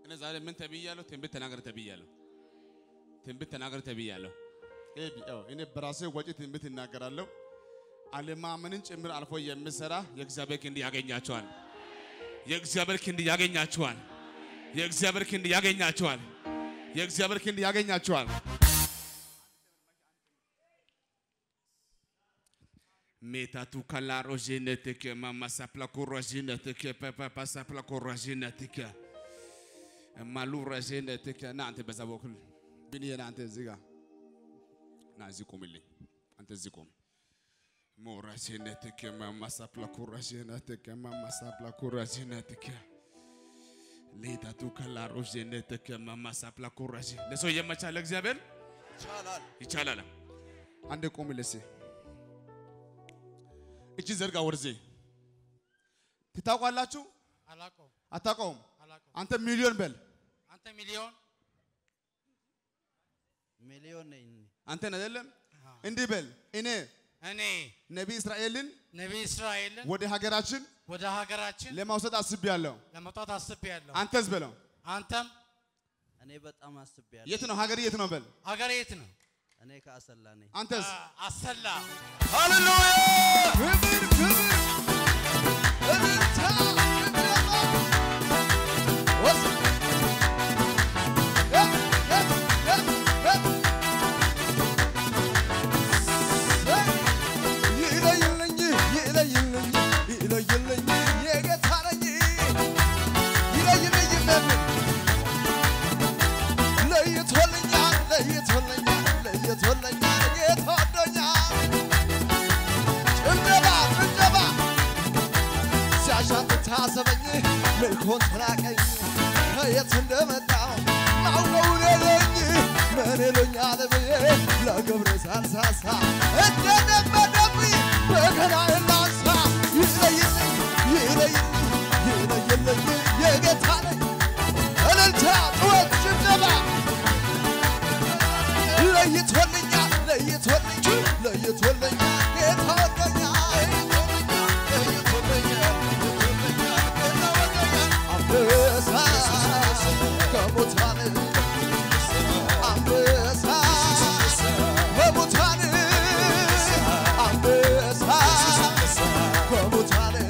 እኔ ዛሬ ምን ተብያለሁ? ትንቢት ተናገር ተብያለሁ። ትንቢት ተናገር ተብያለሁ። ኤቢ ያው እኔ በራሴ ወጪ ትንቢት እናገራለሁ። አለማመንን ጭምር አልፎ የሚሰራ የእግዚአብሔር ክንድ ያገኛቸዋል። የእግዚአብሔር ክንድ ያገኛቸዋል። የእግዚአብሔር ክንድ ያገኛቸዋል። የእግዚአብሔር ክንድ ያገኛቸዋል። ሜታቱ ካላሮዥነትከ ማማሳፕላ ኮራዥነትከ ፓፓሳፕላ ኮራዥነትከ ማሉ ረዥነትከ ና አንተ በዛ በኩል ብንዬ ና አንተ እዚህ ጋር ና እዚህ ቁምልኝ። አንተ እዚህ ቁም። ሞራዥነትከ ማማሳፕላ ኮራዥነትከ ማማሳፕላ ኮራዥነትከ ሌታቱ ካላሮዥነትከ ማማሳፕላ ኮራዥ ለሰው የመቻል እግዚአብሔር ይቻላል። ይቻላል። አንድ ቁምልኝ እስኪ እቺ ዘርጋ ወርዜ ትታውቃላችሁ? አላውቀውም አታውቀውም? አላውቀውም። አንተ ሚሊዮን በል አንተ ሚሊዮን ሚሊዮን ነኝ እኔ። አንተን አይደለም እንዲህ በል እኔ እኔ ነቢይ እስራኤልን ነቢይ እስራኤልን ወደ ሀገራችን ወደ ሀገራችን ለማውሰድ አስቤያለሁ። ለመውጣት አስቤያለሁ። አንተስ በለው አንተም እኔ በጣም አስቤያለሁ። የት ነው ሀገር የት ነው በል ሀገር የት ነው? እኔ ከአሰላ ነኝ። አንተስ አ- አሰላ ሃሌሉያ! ክብር ክብር! እልልታ! ጭብጨባ! ወስ- እ- እ- እ- እ- ይለይልኝ ይለይልኝ ይለይልኝ የጌታ ነኝ ይለይልኝ በምን ለይቶልኛል ለይቶልኛል ለይቶልኛል ጌታ ወዶኛል ጭብጨባ ጭብጨባ ሲያሻት ታሰበኝ ልኮን ትራቀኝ ከየት እንደመጣው ማውቀው የለኝ ምን ይሉኛል ብዬ ለግብር ሳልሳሳ እንደደመደብኝ በገናዬን ላንሳ ይለይልኝ ይለይልኝ ይለይልኝ የጌታ ነኝ እልልታ ጩኸት ጭብጨባ ለይቶልኛል ለይቶልኝ ለይቶልኛል ጌታ ወዶኛል ለይቶልኛል ለይቶልኛል ጌታ ወዶኛል አንበሳ ከሙታን አንበሳ በሙታን አንበሳ ከሙታን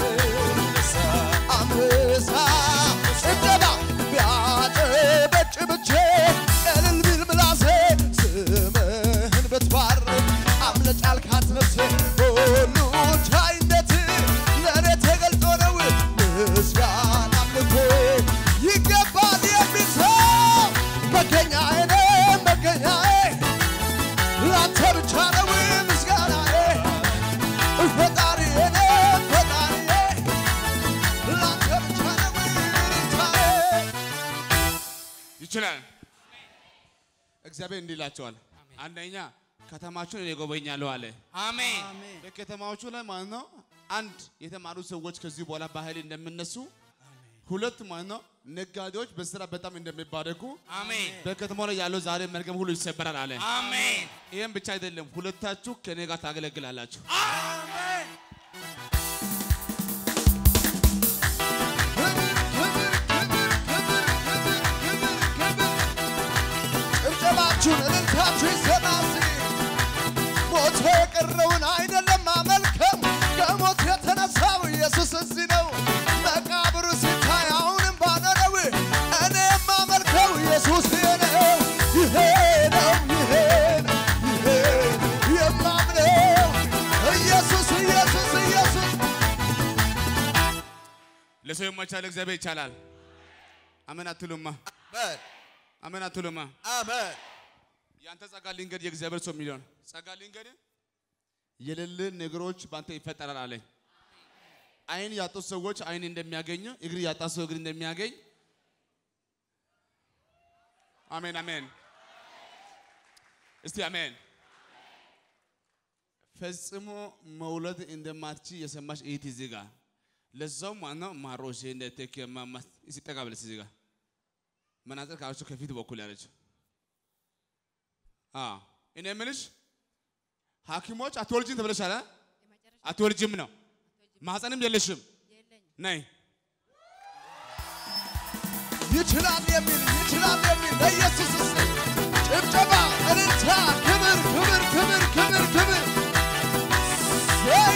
አንበሳ ጭብጨባ ቢያጨበጭብቼ እልል ቢል ምላሴ ስምህን ብትባርክ አምለጭ አልካት ነፍሴ ሁሉ ቻይነት ለእኔ ተገልጦ ነው ምስጋና አምልኮ ይገባል የሚል ሰው መገኛዬ ነህ መገኛዬ ላንተ ብቻ ነው ምስጋናዬ ፈጣሪዬ ነህ ፈጣሪዬ ላንተ ብቻ ነው እልልታዬ ይችላል። እግዚአብሔር እንዲህ ይላቸዋል። አንደኛ ከተማችሁን እኔ እጎበኛለሁ አለ። አሜን በከተማዎቹ ላይ ማለት ነው አንድ የተማሩ ሰዎች ከዚህ በኋላ በኃይል እንደሚነሱ፣ ሁለት ማለት ነው ነጋዴዎች በስራ በጣም እንደሚባረኩ፣ አሜን በከተማው ላይ ያለው ዛሬ መርገም ሁሉ ይሰበራል አለ። አሜን ይህም ብቻ አይደለም፣ ሁለታችሁ ከኔ ጋር ታገለግላላችሁ። ጭብጨባችሁን እልልታችሁ ይሰማል። ሞቶ የቀረውን አይደለም ማመልከው ከሞት የተነሳው ኢየሱስ እዚህ ነው። መቃብሩ ሲታይ አሁንም ባዶ ነው። እኔ የማመልከው ኢየሱስ ይሄ ነው፣ ይሄ ነው፣ ይሄ ነው፣ ይሄ ነው የማምነው ኢየሱስ ኢየሱስ ኢየሱስ ለሰው የማይቻል እግዚአብሔር ይቻላል። አሜን አትሉማ? አሜን አሜን አትሉማ? አሜን ያንተ ጸጋ ልንገድ የእግዚአብሔር ሰው ሚሊዮን ጸጋ ልንገድ የሌለ ነገሮች በአንተ ይፈጠራል አለኝ። አይን ያጡ ሰዎች አይን እንደሚያገኙ እግር ያጣ ሰው እግር እንደሚያገኝ አሜን አሜን። እስቲ አሜን። ፈጽሞ መውለድ እንደማትች የሰማች እህት እዚህ ጋር ለዛው ማነው ማሮሼ እንደተከማማ ሲጠጋ ብለስ እዚህ ጋር መናጽር ካለችው ከፊት በኩል ያለችው አዎ እኔ የምልሽ ሐኪሞች አትወልጂም ተብለሻል። አ? አትወልጂም ነው ማህፀንም የለሽም። ነይ ይችላል የሚል ይችላል የሚል ለኢየሱስ እስቲ ጭብጨባ፣ እልልታ፣ ክብር ክብር ክብር ክብር ክብር ዘይ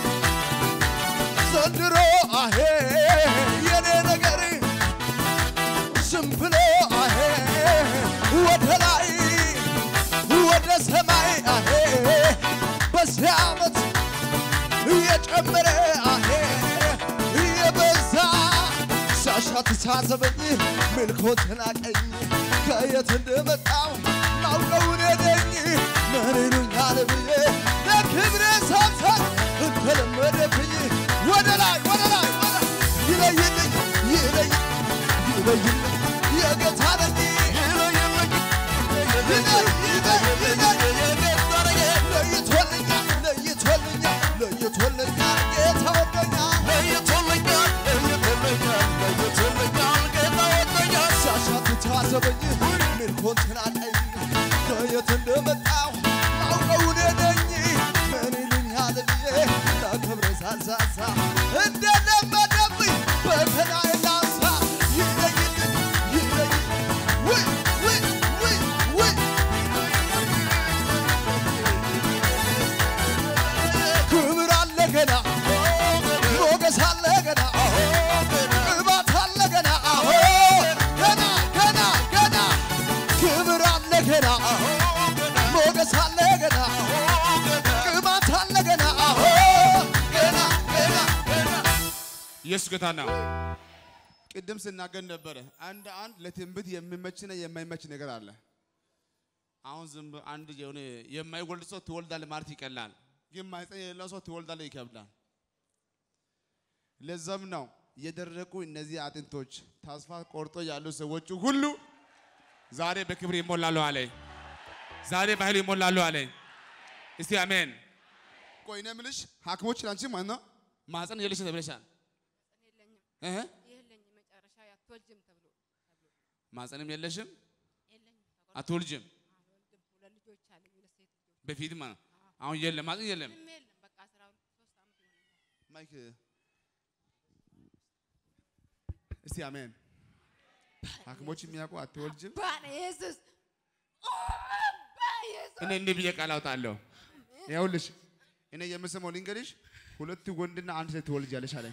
ዘንድሮ አሄ የኔ ነገር ዝም ብሎ አሄ ወደ ላይ ወደ ሰማይ አሄ በዚህ ዓመት እየጨመረ አሄ እየበዛ ሳሻት ሳዘበኝ ምልኮትን አቀኝ ከየት እንደመጣው ማውቀው እኔ ነኝ ምን ይሉኛል ብዬ ለክብሬ ሳብሳብ እንደለመደብኝ ወደ ላይ ወደ ላይ ወደ ይለይልኝ ይለይ ይለይልኝ የጌታ ነኝ ይለይልኝ ይለይ ይለይ ይለይ ለይቶልኛል ለይቶልኛል ለይቶልኛል ጌታ ወዶኛል ለይቶልኛል ለይቶልኛል ለይቶልኛል ጌታ ወዶኛል ሳሻት ታዘበኝ ምልኮን ትናቀኝ ከየት እንደመጣው ማውቀው እኔ ነኝ ምን ይሉኛል ብዬ ለክብሬ ሳልሳሳ እንደለመደብኝ በከናይ ላንሳ ይለይልኝ ይለይ ውይ ውይ ውይ ውይ ክብር አለ ገና ሞገስ አለ ገና ቅባት አለ ገና ገና ገና ገና ክብር አለ ገና ሞገስ አለ ገና ቅባት አለ ገና ገና ገና ገና ኢየሱስ ጌታ ነው። ቅድም ስናገር ነበረ። አንድ አንድ ለትንቢት የሚመችና የማይመች ነገር አለ። አሁን ዝም ብሎ አንድ የሆነ የማይወልድ ሰው ትወልዳለህ ማለት ይቀላል፣ ግን ማህፀን የሌለው ሰው ትወልዳለህ ይከብዳል። ለዛም ነው የደረቁ እነዚህ አጥንቶች ተስፋ ቆርጦ ያሉ ሰዎች ሁሉ ዛሬ በክብር ይሞላሉ አለ። ዛሬ በኃይል ይሞላሉ አለ። እስቲ አሜን። ቆይ እኔ የምልሽ ሐኪሞች አንቺ ማለት ነው ማህፀን የለሽ ተብለሻል። የለኝም እህ የለኝም መጨረሻ አትወልጅም ተብሎ ማህፀንም የለሽም የለኝም አትወልጅም። አልወልድም ሁለት ልጆች አለኝ ሁለት ሴት ልጆች በፊት ማለት ነው። አሁን የለም ማህፀን የለም። ምንም የለም በቃ አስራ ሶስት ዓመት ይሆነኛል ማይክ እስቲ አሜን። ሐኪሞች የሚያውቁ አትወልጅም። ባለ ኢየሱስ በኢየሱስ እኔ እንዲህ ብዬ ቃል አውጣለሁ። ይኸውልሽ እኔ የምሰማው ልንገርሽ፣ ሁለት ወንድና አንድ ሴት ትወልጃለሽ አለኝ።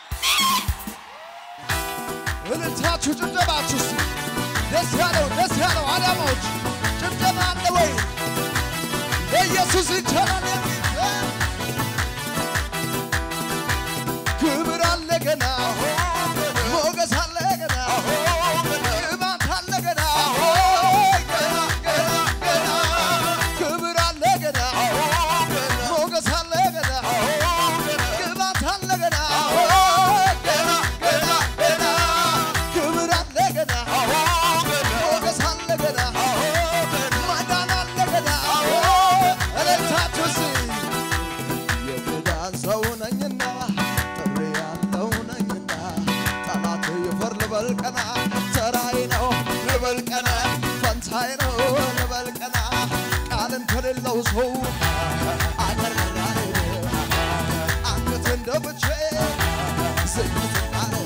እልልታችሁ ጭብጨባችሁ እስቲ ደስ ያለው ደስ ያለው አዳማዎች ጭብጨባ አለ ወይ? ለኢየሱስ ይቻላል የሚል ክብር አለ ገና ሞገስ አለ ገና ቅባት አለ ገና ገና ገና ገና ክብር አለ ገና ሞገስ አለ ገና ቅባት አለ ገና ገና ገና ገና ክብር አለ ገና ሞገስ አለ ገና ማዳን አለ ገና እልልታችሁ እስቲ የኪዳን ሰው ነኝና ጥሪ ያለው ነኝና ጠላት ይፈር ልበል ቀና ተራዬ ነው ልበል ቀና ፈንታዬ ነው ልበል ቀና ቃልን ከሌለው ሰው አገር መራሬ አንገቴን ደፍቼ ዝግትናለ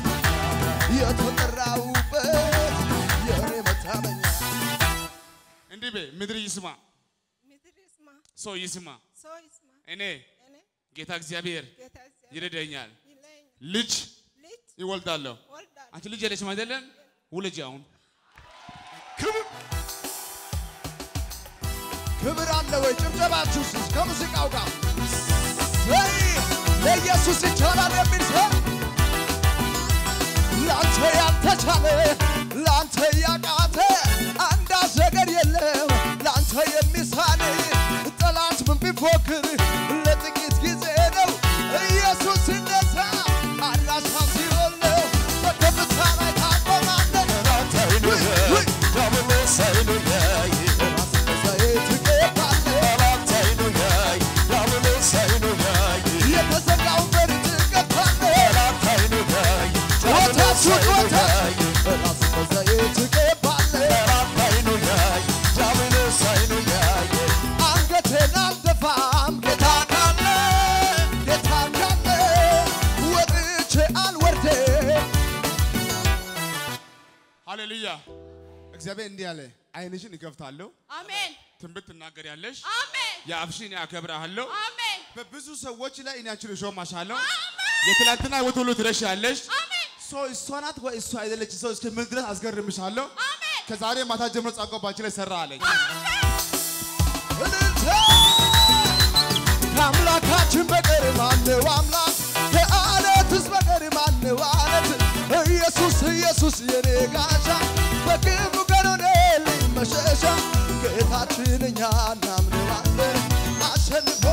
የተጠራውበት የእኔ መታመኛ እንዲህ በይ፣ ምድር ይስማ፣ ምድር ይስማ ሰው ይስማ። ሰው ይስማ እኔ እኔ ጌታ እግዚአብሔር ጌታ እግዚአብሔር ይረዳኛል። ይለኝ ልጅ ልጅ ይወልዳለሁ። ወልዳለሁ አንቺ ልጅ የለሽም አይደለም? ውለጂ አሁን ክብር ክብር አለ ወይ? ጭብጨባችሁ እስኪ ከሙዚቃው ጋር ዘይ ለኢየሱስ ይቻላል የሚል ሰው ለአንተ ያልተቻለ ለአንተ ያቃተ አንዳች ነገር የለም ለአንተ የሚሳን ጠላት ምን ቢፎክር ለጥቂት ጊዜ ነው። ኢየሱስ ሲነሳ አድራሻው ሲሆን ነው። በከፍታ ላይ ታቆማለህ። ውይ ውይ ዘይት ትገባለህ። የተዘጋውን በር ትገባለህ። ጩኸታችሁ ጩኸታ ሃሌሉያ። እግዚአብሔር እንዲህ አለ፣ አይንሽን እከፍታለሁ፣ አሜን ትንቢት ትናገሪያለሽ፣ አሜን የአፍሽን ያከብርሃለሁ። አሜን በብዙ ሰዎች ላይ እኔ አንቺን እሾምሻለሁ። የትላንትና ሕይወት ሁሉ ትረሻለሽ። አሜን ሰው እሷ ናት ወይ እሷ አይደለች ሰው እስከምን ድረስ አስገርምሻለሁ። አሜን ከዛሬ ማታ ጀምሮ ጸጋው ባንቺ ላይ ሰራ አለኝ። እልልታ ከአምላካችን በቀር ማነው አምላክ? ከአለትስ በቀር ማነው አለት? ኢየሱስ ኢየሱስ የኔ ጋሻ በክፉ ቀን ሆነልኝ መሸሻ ጌታችን እኛ እናምነዋለን አሸንፎ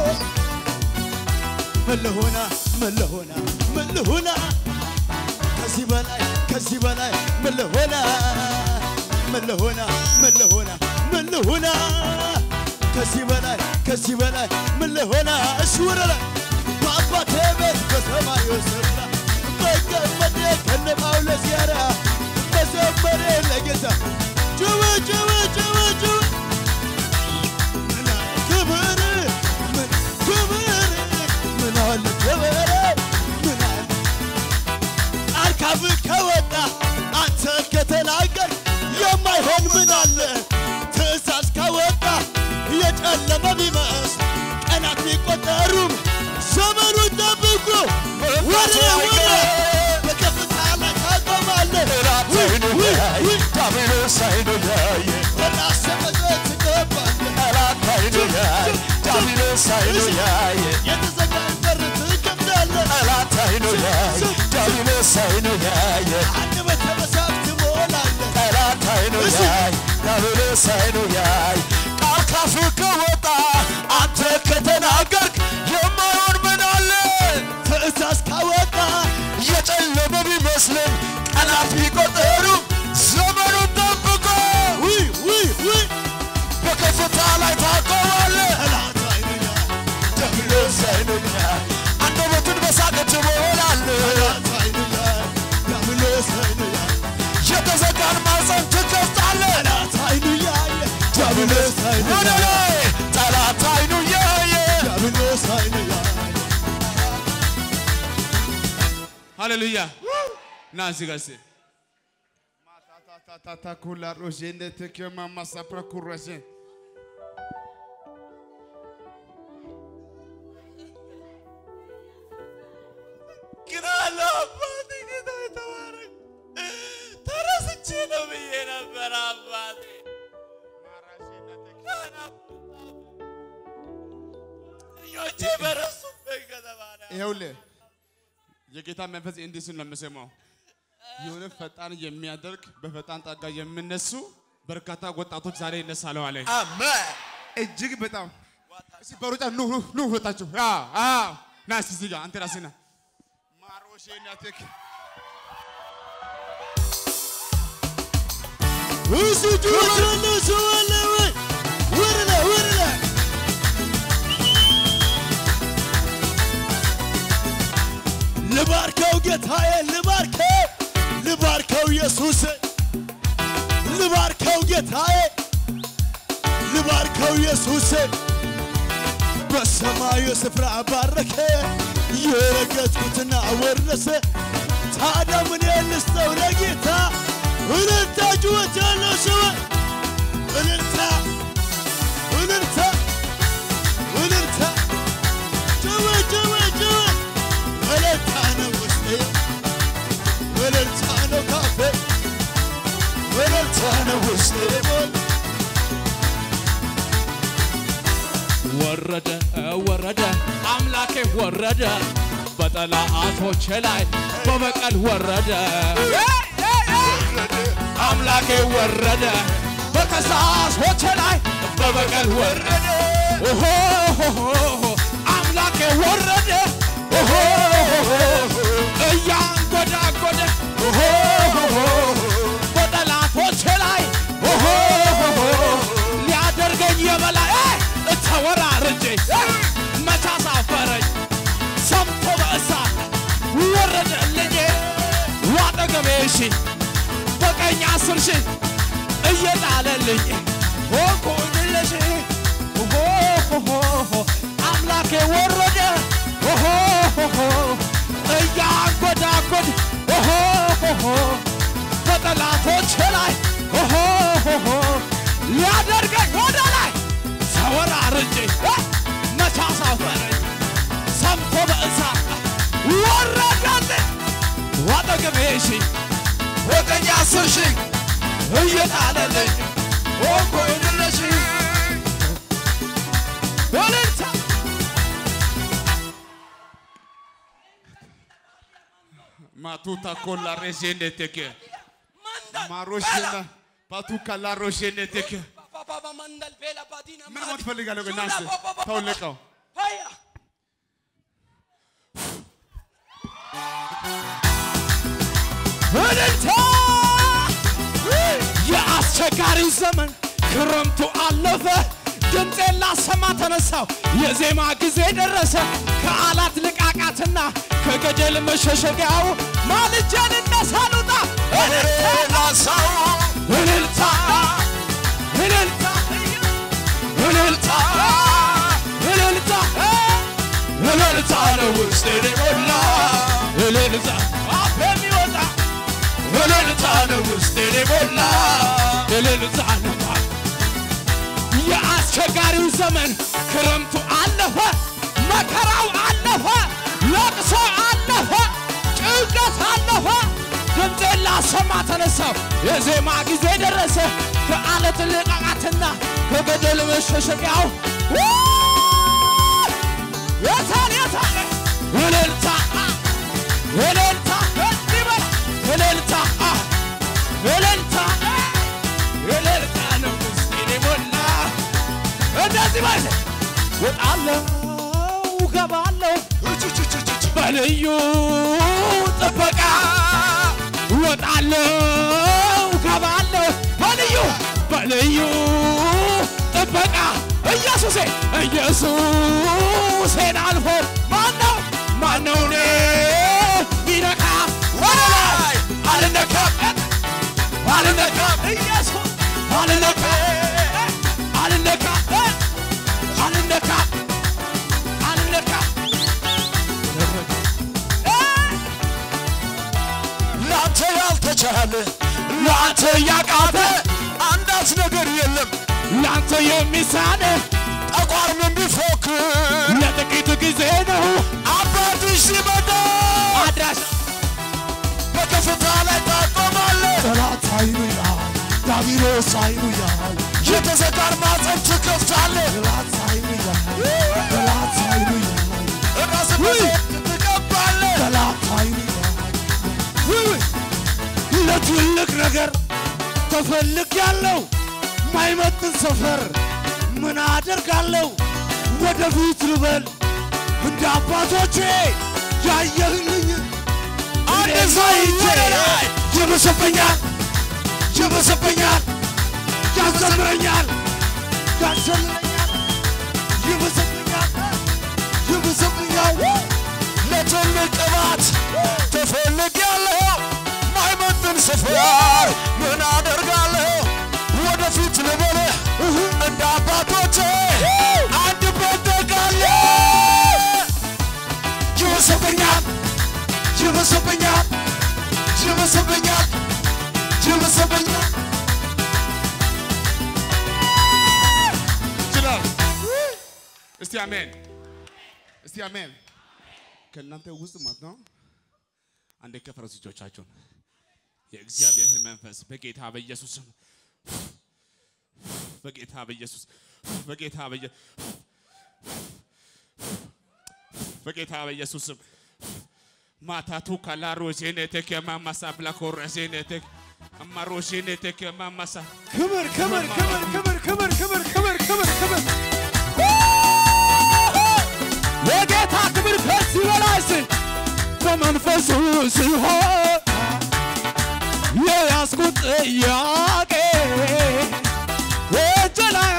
ምን ልሆና ምን ልሆና ምን ልሆና ከዚህ በላይ ከዚህ በላይ ምን ልሆና ምን ልሆና ምን ልሆና ምን ልሆና ከዚህ በላይ ከዚህ በላይ ምን ልሆና እሺ ወደ ላይ በአባቴ ቤት በሰማዩ ስፍራ መቀመጤ ከነ ጳውሎስ ጋራ መዘመሬ ለጌታ ጭው ጭው ጭው ጭው ምን አለ ክብር ምን ክብር ምን አለ ክብር ምን አለ ቃል ካብህ ከወጣ አንተ ከተናገር የማይሆን ምን አለ ትእዛዝ ከወጣ የጨለመ ቢመስል ቀናት ቢቆጠሩም ዘመኑን ጠብቆ ወደ ወደ በከፍታ ላይ ታቆማለህ ዳቢሎስ አይኑ ያየ በራስ መዘዝ ትገባለህ ጠላት አይኑ ያየ ዳቢሎስ አይኑ ያየ የተዘጋን በር ትከፍታለህ ጠላት አይኑ ያየ ዳቢሎስ አይኑ ያየ አንደበተ መሳብ ትሞላለህ ጠላት አይኑ ያየ ዳቢሎስ አይኑ ያየ ቃል ካፍ ከወጣ አንተ ከተናገርክ የማይሆን ምን አለ ትእዛዝ ካወጣ የጨለመ ቢመስልም ቀናት ቢቆጠሩ ዘመኑን ጠብቆ ውይ ውይ ውይ በከፍታ ላይ ታቆማለህ። ጠላት አይኑኛል ዳቢሎስ አይኑ ያየ አንደበቱን በሳቅ ትሞላለህ። ጠላት አይኑኛል ዲያብሎስ አይኑኛል የተዘጋን ማፀን ትከፍታለህ። ጠላት አይኑኛል ዲያብሎስ ወደ አይኑኛል ላይ ጠላት አይኑ ያየ ዲያብሎስ አይኑኛል ሃሌሉያ ና እዚህ ጋር እስኪ ማታታታታ ኩላ ሮዤነ ተከማ ማሳፕራ ኩረሴ ግን አለው አባቴ ጌታ የተባረክ ተረስቼ ነው ብዬ ነበር አባቴ ልጆቼ በረሱበት ከተማ ነው ይኸውልህ የጌታ መንፈስ እንዲህ ሲል ነው የምሰማው። የሆነ ፈጣን የሚያደርግ በፈጣን ጣጋ የሚነሱ በርካታ ወጣቶች ዛሬ ይነሳሉ አለ። አሜን እጅግ በጣም እስኪ በሩጫ ኑ ኑ ኑ ሁለታችሁ አዎ አዎ ና እስኪ እዚህ ጋር አንተ ራስህ ና ማሮሼ ናቴክ እሱ ጩኸት ሰው አለ ወይ ወደ ላይ ወደ ላይ ልባርከው ጌታዬ ልባርከው ልባርከው ኢየሱስ ልባርከው ጌታዬ ልባርከው ኢየሱስ በሰማዩ ስፍራ ባረከ የረገጥኩትና ወረሰ ታዲያ ምን ልስጠው ለጌታ እልልታ ጩኸት ያለው ሰው እልልታ እልልታ እልልታ ጩኸት ጩኸት ጩኸት እልልታ ነው ውስጤ እልልታ ነው ካፌ እልልታ ነው ውስጤ ሞል ወረደ ወረደ አምላኬ ወረደ በጠላቶቼ ላይ በበቀል ወረደ አምላኬ ወረደ በከሳሾቼ ላይ በበቀል ወረደ ኦሆ አምላኬ ወረደ ኦሆ እያንጎዳጎደ ኦሆ በጠላቶቼ ላይ ኦሆ ሊያደርገኝ የበላይ ተወራርጄ መቻ ሳፈረኝ ሰምቶ በእሳት ወረደልኝ ዋጠገቤ ሺ በቀኝ አስር ሺ እየጣለልኝ ሆንኩልሽ አምላኬ ወረደ እያንጎዳጎድ በጠላቶች ላይ ሰምቶ በእሳት ወረዳልኝ አጠገቤ ሺህ ወቀኛ አስር ሺህ እየጣለልኝ ኦኮ የድረሽ እልልታ Matuta con la resende teke. ማሮሽና ፓቱካ ላሮሽነ ተከ ምን ሞት ፈልጋለሁ ግን ናስ ተውልቀው እልልታ የአስቸጋሪው ዘመን ክረምቱ አለፈ ድምፄን ላሰማ ተነሳው የዜማ ጊዜ ደረሰ ከአላት ልቃቃትና ከገደል መሸሸጊያው ማልጄን እነሳሉና እልልታ እልልታ እልልታ እልልታ እልልታ እልልታ ነው ውስጤን የሞላ እልልታ አፍ የሚወጣ እልልታ ነው ውስጤን የሞላ እልልታ ነው የአስቸጋሪው ዘመን ክረምቱ አለፈ፣ መከራው አለፈ፣ ለቅሶ አለፈ፣ ጭንቀት አለፈ። ድምፄን ላሰማ ተነሳው የዜማ ጊዜ ደረሰ ከአለት ልቃቃትና ከገደል መሸሸጊያው የታል የታል እልልታ እልልታ እንዲህ በል እልልታ እልልታ እልልታ ነው ውስጤን የሞላ እንደዚህ በል ወጣለሁ ገባለሁ በልዩ ጥበቃ ወጣለሁ ገባለሁ በልዩ በልዩ ጥበቃ ኢየሱሴ ኢየሱሴን አልፎ ማነው ማነው እኔ ቢነካ ወደ ላይ አልነካም አልነካም ኢየሱስ አልነካም አልነካም አልነካም አልነካም ላንተ ያልተቻለ ላንተ ያቃተ አንዳች ነገር የለም ላንተ የሚሳነ ጠቋርም ቢፎክር ለጥቂት ጊዜ ነው አባትሽ ሲመጣ አድራሽ በከፍታ ላይ ታቆማለህ ጠላት አይኑ ያል ዳቢሎስ አይኑ ያል የተዘጋን ማፀን ትከፍታለህ ጠላት አይኑ ያል ጠላት አይኑ ያል ራስ ትቀባለህ ጠላት አይኑ ያል ለትልቅ ነገር ተፈልግ ያለው ማይመጥን ሰፈር ምን አደርጋለሁ ወደፊት ልበል እንደ አባቶቼ ያየህልኝ አንድ ሰው ወደ ላይ ይብስብኛል ይብስብኛል ያዘምረኛል ያዘምረኛል ይብስብኛል ይብስብኛል ለትልቅ ቅባት ተፈልጌያለሁ ማይመጥን ስፍር ምን አደርጋለሁ ወደፊት ልበልህ እንደ አባቶቼ አንድ በደጋለሁ ይብስብኛል ይብስብኛል ይብስብኛል ይብስብኛል ይችላል። እስቲ አሜን፣ እስቲ አሜን። ከእናንተ ውስጥ ማለት ነው አንዴ ከፈረሱ እጆቻችሁን የእግዚአብሔር መንፈስ በጌታ በኢየሱስ ስም በጌታ በኢየሱስ በጌታ በኢየ- በጌታ በኢየሱስ ስም ማታቱ ካላሮ ዜኔቴክ የማማሳ ብላኮረ ዜኔቴክ አማሮ ዜኔቴክ የማማሳ ክብር ክብር ክብር ክብር ክብር ክብር ክብር ክብር ክብር የጌታ ክብር ከዚህ በላይ ስል በመንፈሱ ሲሆን የያዝኩት ጥያቄ እጅ ላይ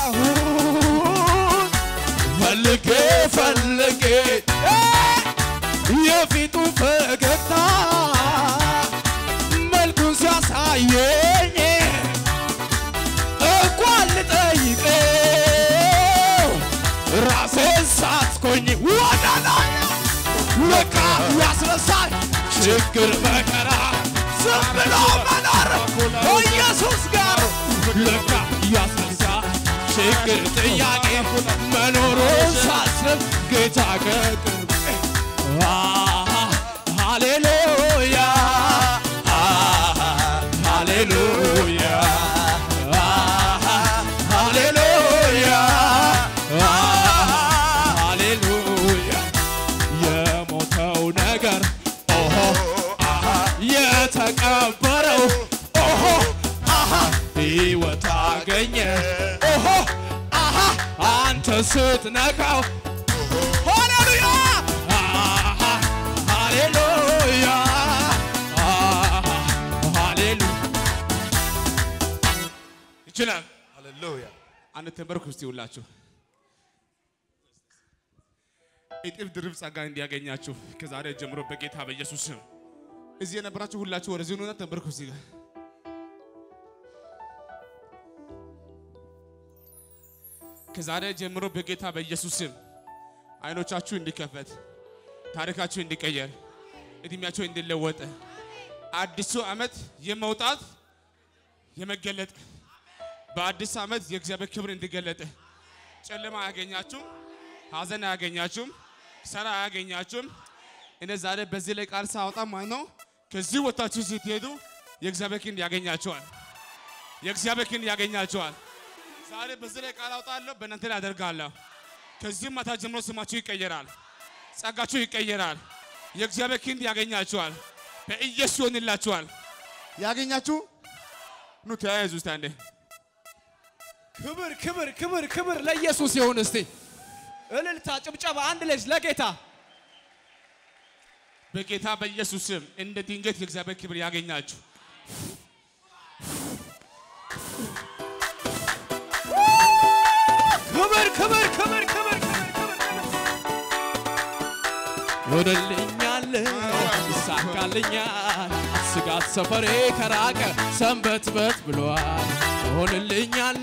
አጣሁት ፈልጌ ፈልጌ የፊቱ ፈገግታ መልኩን ሲያሳየኝ እንኳን ልጠይቀው ራሴን ሳትኮኝ ወደ ላይ ለካ ያስረሳል ችግር መከራ ዝም ብሎ መኖር ከኢየሱስ ጋር ለካ ያስረሳል ችግር ጥያቄ መኖሩን ሳስብ ጌታ ከቅርብ ሃሌሉያ ሃሌሉያ ሃሌሉያ ሃሌሉያ የሞተው ነገር ኦሆ የተቀበረው ኦሆ አሃ ሕይወት አገኘ ኦሆ አሃ አንተ ስትነካው ሃሌሉያ አሃ ሃሌሉያ አሃ ሃሌሉያ ይችላል። ሃሌሉያ አንድ ተንበርኩ እስቲ ሁላችሁ እጥፍ ድርብ ጸጋ እንዲያገኛችሁ ከዛሬ ጀምሮ በጌታ በኢየሱስ ስም እዚህ የነበራችሁ ሁላችሁ ወደዚህ ኑና ተንበርኩ እስቲ ጋር ከዛሬ ጀምሮ በጌታ በኢየሱስ ስም አይኖቻችሁ እንዲከፈት ታሪካችሁ እንዲቀየር እድሜያችሁ እንዲለወጥ አዲሱ ዓመት የመውጣት የመገለጥ በአዲስ ዓመት የእግዚአብሔር ክብር እንዲገለጥ ጨለማ አያገኛችሁም፣ ሐዘን አያገኛችሁም፣ ሰራ አያገኛችሁም። እኔ ዛሬ በዚህ ላይ ቃል ሳወጣ ማለት ነው ከዚህ ወታችሁ ስትሄዱ የእግዚአብሔር ክንድ ያገኛቸዋል። የእግዚአብሔር ክንድ ያገኛቸዋል። ዛሬ በዚህ ላይ ቃል አውጣለሁ፣ በእናንተ ላይ አደርጋለሁ። ከዚህ ማታ ጀምሮ ስማችሁ ይቀየራል፣ ጸጋችሁ ይቀየራል። የእግዚአብሔር ክንድ ያገኛቸዋል። በኢየሱስ ይሆንላችኋል። ያገኛችሁ ኑ ተያያዙ እስቲ አንዴ ክብር ክብር ክብር ክብር ለኢየሱስ ይሁን። እስቲ እልልታ፣ ጭብጨባ፣ አንድ ልጅ ለጌታ በጌታ በኢየሱስ ስም እንደ ድንገት የእግዚአብሔር ክብር ያገኛችሁ። ክብር ክብር ክብር ክብር ክብር ክብር ይሆንልኛል ይሳካልኛል ስጋት ሰፈሬ ከራቀ ሰንበትበት ብሏል ይሆንልኛል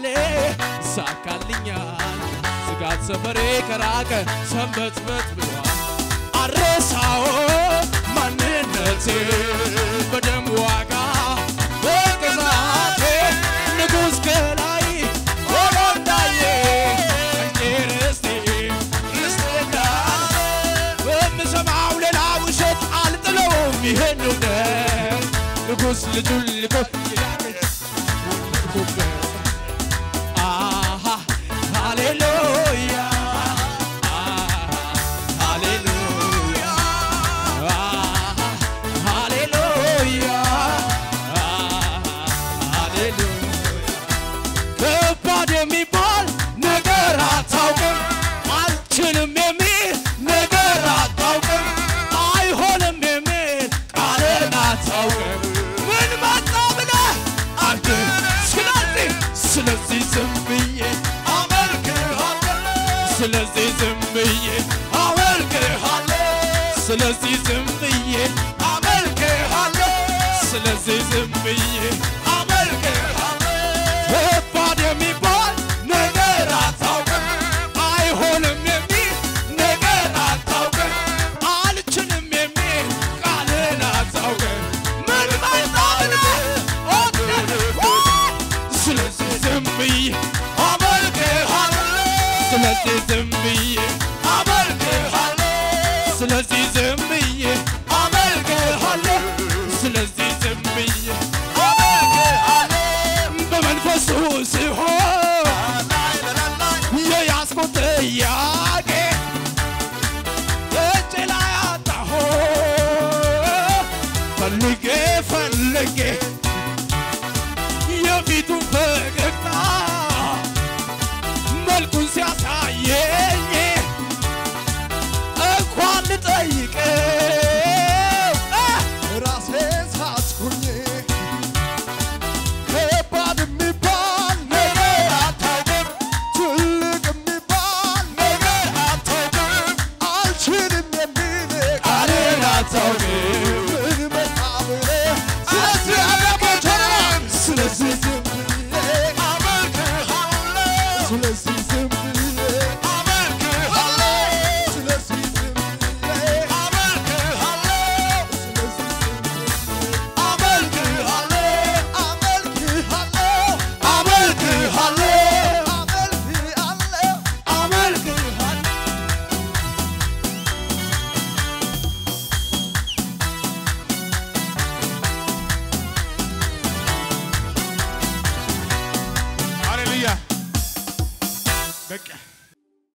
ይሳካልኛል ስጋት ሰፈሬ ከራቀ ሰንበትበት ብሏል አረሳው ማንነቴ በደም ዋጋ በቅዛቴ ንጉሥ ከላይ ሆኖ እንዳየ እንጂ ርስቴ ርስቴ እንዳለ በምሰማው ሌላ ውሸት አልጥለውም ይሄን እውነት ንጉሥ ልጁን ልኮ አሃ ሃሌሉያ አሃ ሃሌሉያ አሃ ሃሌሉያ አሃ ሃሌሉያ ከባድ የሚባል ነገር አታውቅም፣ አልችልም የሚል ነገር አታውቅም፣ አይሆንም የሚል ቃልን አታውቅም። ምን መጣ ብለህ አንተ ስለዚህ ስለዚህ ዝም ብዬ አመልክሃለሁ፣ ስለዚህ ዝም ብዬ አመልክሃለሁ፣ ስለዚህ ዝም ብዬ አመልክሃለሁ፣ ስለዚህ ዝም ብዬ አመልክሃለሁ። ከባድ የሚባል ነገር አታውቅም፣ አይሆንም የሚል ነገር አታውቅም፣ አልችልም የሚል ቃልን አታውቅም። ምን መጣና ስለዚህ ዝም ብዬ አመልክሃለሁ፣ ስለዚህ ዝም ብዬ አመልክሃለሁ፣ ስለዚህ ዝም ብዬ አመልክሃለሁ፣ ስለዚህ ዝም ብዬ አመልክሃለሁ በመንፈሱ ሲሆን የያዝኩት ጥያቄ እጅ ላይ አጣሁ ፈልጌ ፈልጌ የፊቱን ፈገግታ መልኩን ሲያሳየኝ እንኳን ልጠይቀው ራሴን ሳትኩኝ ከባድ የሚባል ነገር አታውቅም፣ ትልቅ የሚባል ነገር አታውቅም፣ አልችልም የሚል ቃልን አታውቅም። ምን መጣ ብለህ ስለዚህ አዳሞች ስለዚህ ዝም ብዬ አመልክሃለሁ፣ ስለዚህ ዝም ብዬ አመልክሃለሁ፣ ስለዚህ ዝም ብዬ አመልክሃለሁ፣ ስለዚህ ዝም ብዬ በቃ